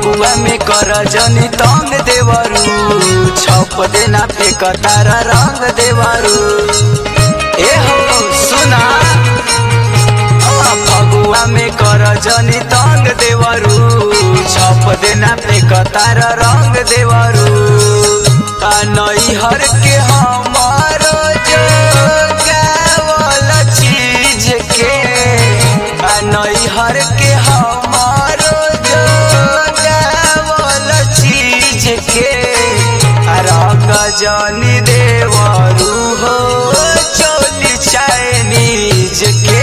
फगुआ में कर जनी तंग देवरू छप देना पे कतार रंग देवरू ए हो सुना आ, फगुआ में कर जनी तंग देवरू छप देना पे कतार रंग देवरू आ नैहर के हमारो जो गावल चीज के आ नैहर के हमारो जो गावल चीज के आ रंग जनी देवरू हो चोली चाइनीज के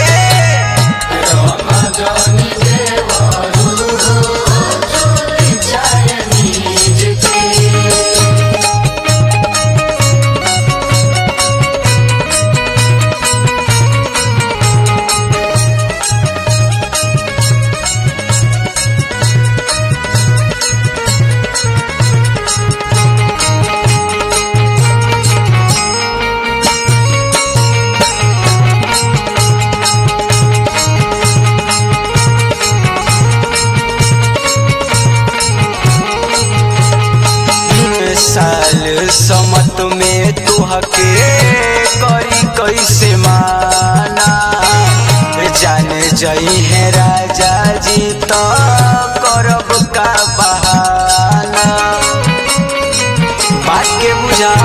साल समत में तुहके करी कैसे माना जाने जई है राजा जी तो करब का बहाना बात के बुझा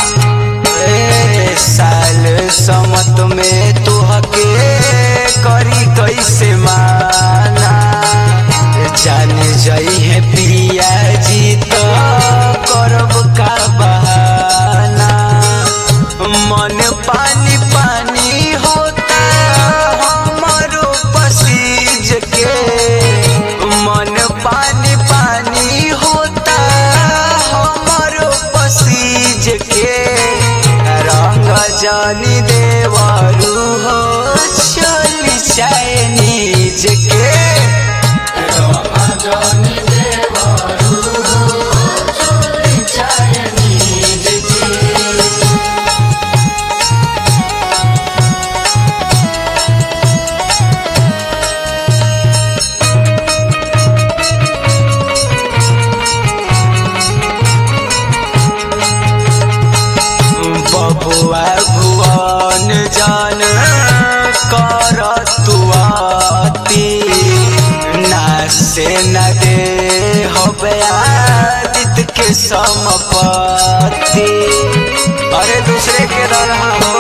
ए साल समत में तुहके करी कैसे माना जाने जई है पिया जी तो करब का बहाना मन पानी पानी होता हमारो पसीज के मन पानी पानी होता हमारो पसीज के रंग जानी देवारू हो चली चाइनीज के बबुआ भुवन जान कर तुआती ना से न दे हबे आदित के समपति अरे दूसरे के रहा हो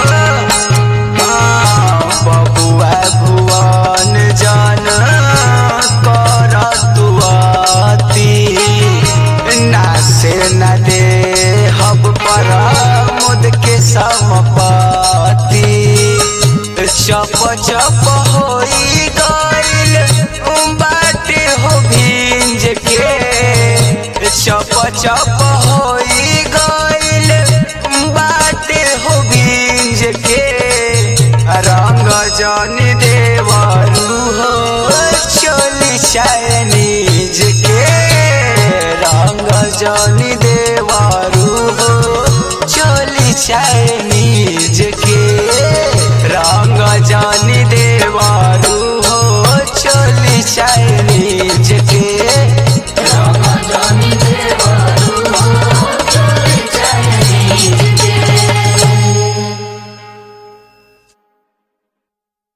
हाँ, बबुआ भुवन जान कर तुआती ना से न दे हब पर मुद के समपति चप चप होई गइल बाटे हो भिंज के चप चप होई गइल बाटे हो भिंज के रंग जन देवरू हो चली चाय